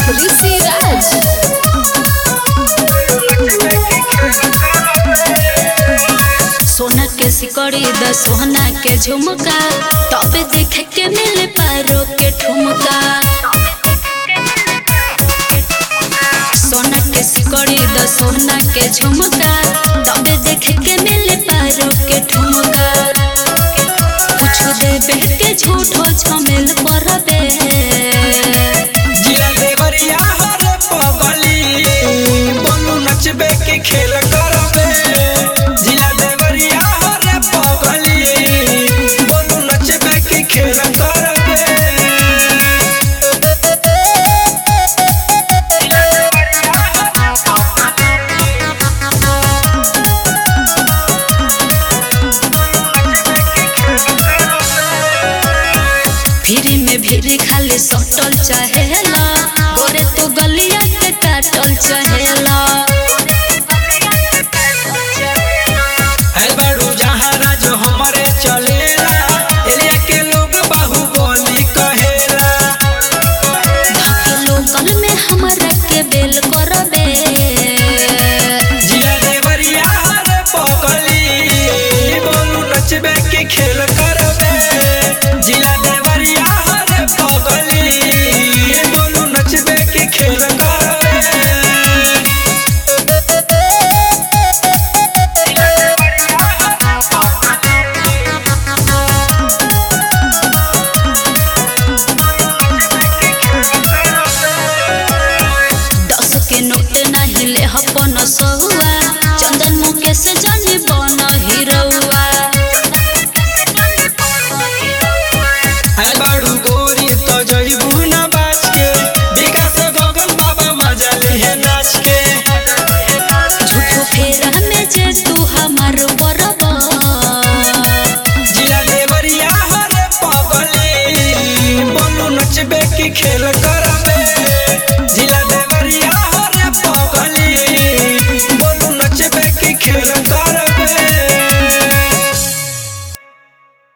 ऋषि राज सोना के सिकड़ी द सोना के झुमका तबे देखे के मिले पारो के ठुमका सोना के सिकड़ी द सोना के झुमका तबे देखे के मिले पारो के ठुमका कुछ देबे के झूठो झमेल परबे जिला देवरिया हरे पगली बोलू नचबे के खेल करबे जिला देवरिया हरे पगली बोलू नचबे के खेल करबे फिरी में भीरी खाली सटल चाहेला गोरे तो गलिया के काटल चाहेला